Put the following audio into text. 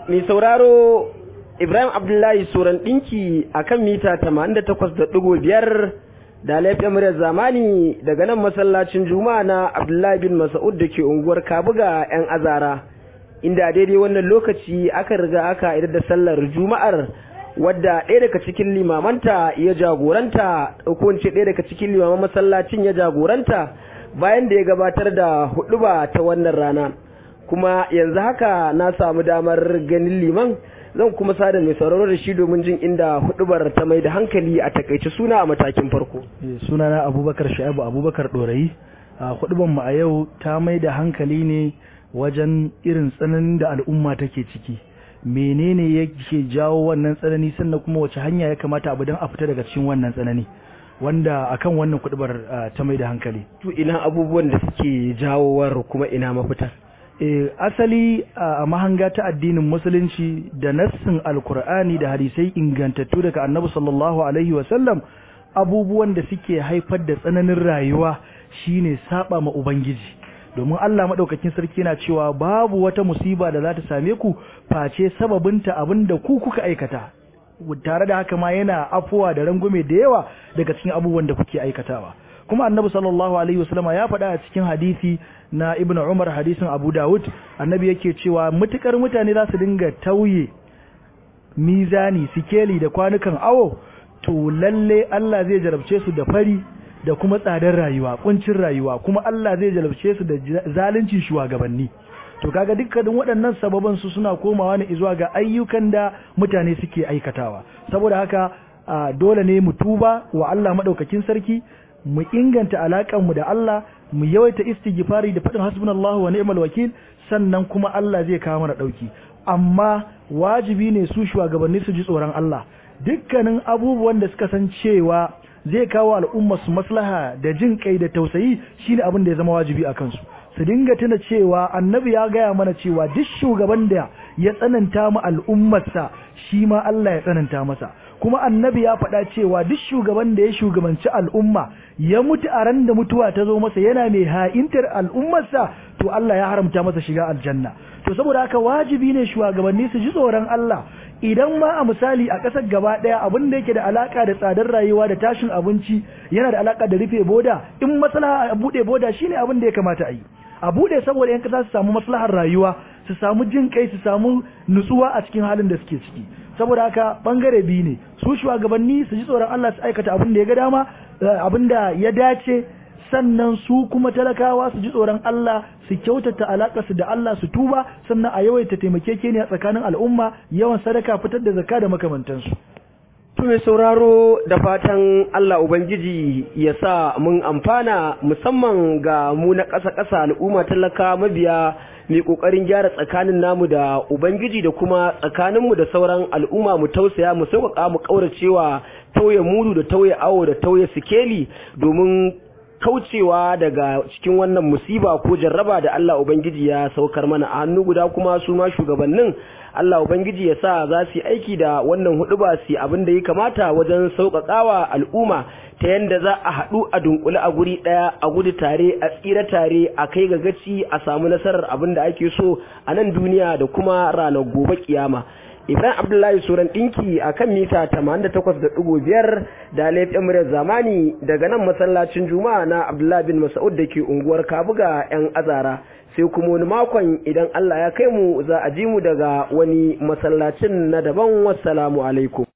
mai sauraro Ibrahim Abdullahi Suran ɗinki a kan mita 88.5 da laifin muryar zamani daga nan masallacin Juma'a na Abdullahi bin Mas'ud da ke unguwar Kabuga 'yan azara inda daidai wannan lokaci aka riga aka idar da sallar Juma'ar wadda ɗaya daga cikin limamanta ya jagoranta ko ce ɗaya daga cikin limaman masallacin ya jagoranta bayan da ya gabatar da huɗuba ta wannan rana kuma yanzu haka na samu damar ganin liman zan kuma sada mai sauraro da shi domin jin inda hudubar ta mai da hankali a takaice suna a matakin farko sunana abubakar sha'ibu abubakar ɗorayi a hudubar mu a yau ta mai da hankali ne wajen irin tsananin da al'umma take ciki menene yake jawo wannan tsanani sannan kuma wace hanya ya kamata abu don a fita daga cikin wannan tsanani wanda akan wannan kudubar ta mai da hankali to ina abubuwan da suke jawowar kuma ina mafita e, asali a mahanga ta addinin musulunci da nassin alkur'ani da hadisai ingantattu daga annabi sallallahu alaihi wasallam abubuwan da suke haifar da tsananin rayuwa shine saba ma ubangiji domin Allah madaukakin sarki yana cewa babu wata musiba da za ta same ku face sababinta abinda ku kuka aikata tare da haka ma yana afuwa da rangume da yawa daga cikin abubuwan da kuke aikatawa kuma annabi sallallahu alaihi wasallama ya faɗa a cikin hadisi na ibnu umar hadisin abu dawud annabi yake cewa mutukar mutane za su dinga tauye mizani sikeli da kwanukan awo to lalle Allah zai jarabce su da fari da kuma tsadar rayuwa kuncin rayuwa kuma Allah zai jarabce su da zalunci shugabanni to kaga dukkanin waɗannan sababan su suna komawa ne zuwa ga ayyukan da mutane suke aikatawa saboda haka dole ne mu tuba wa Allah madaukakin sarki mu inganta alakan mu da Allah mu yawaita istighfari da faɗin hasbunallahu wa ni'mal wakil sannan kuma Allah zai kawo mana dauki amma wajibi ne su shugabanni su ji tsoron Allah dukkanin abubuwan da suka san cewa zai kawo al'umma su maslaha da jin kai da tausayi shine abin da ya zama wajibi a kansu su dinga tuna cewa annabi ya gaya mana cewa duk shugaban da ya tsananta mu al'ummarsa shi ma Allah ya tsananta masa kuma annabi ya faɗa cewa duk shugaban da ya shugabanci al'umma ya mutu a ran da mutuwa ta zo masa yana mai ha'intar al'ummarsa to Allah ya haramta masa shiga aljanna to saboda haka wajibi ne shugabanni su ji tsoron Allah idan ma a misali a ƙasar gaba ɗaya abin da yake da alaka da tsadar rayuwa da tashin abinci yana da alaka da rufe boda in maslaha a buɗe boda shine abin da ya kamata a yi a buɗe saboda yan ƙasa su samu maslahar rayuwa su samu jin kai su samu nutsuwa a cikin halin da suke ciki saboda haka bangare biyu ne su shugabanni su ji tsoron Allah su aikata abin da ya ga dama abin da ya dace sannan su kuma talakawa su ji tsoron Allah su kyautata alaƙarsu da Allah su tuba sannan a yawaita taimakekeniya tsakanin al'umma yawan sadaka fitar da zakka da makamantansu To mai sauraro da fatan Allah Ubangiji ya sa mun amfana musamman ga mu na ƙasa-ƙasa al'umma talaka mabiya mai ƙoƙarin gyara tsakanin namu da Ubangiji da kuma tsakaninmu da sauran al'umma mu tausaya mu sauƙaƙa mu ƙauracewa tauye mudu da tauye awo da tauye sikeli domin kaucewa daga cikin wannan musiba ko jarraba da Allah Ubangiji ya saukar mana a hannu guda kuma su ma shugabannin Allah Ubangiji ya sa za su yi aiki da wannan hudu ba su abin da ya kamata wajen sauƙaƙawa al'umma ta yadda za a haɗu a dunkule a guri ɗaya a gudu tare a tsira tare a kai ga gaci a samu nasarar abin da ake so a nan duniya da kuma ranar gobe kiyama. Ibrahim Abdullahi Suran ɗinki a kan mita 88.5 da laifin muryar zamani daga nan masallacin Juma'a na Abdullahi bin Mas'ud da ke unguwar Kabuga 'yan azara. sai kuma wani makon idan Allah ya kai mu za a ji mu daga wani masallacin na daban wassalamu alaikum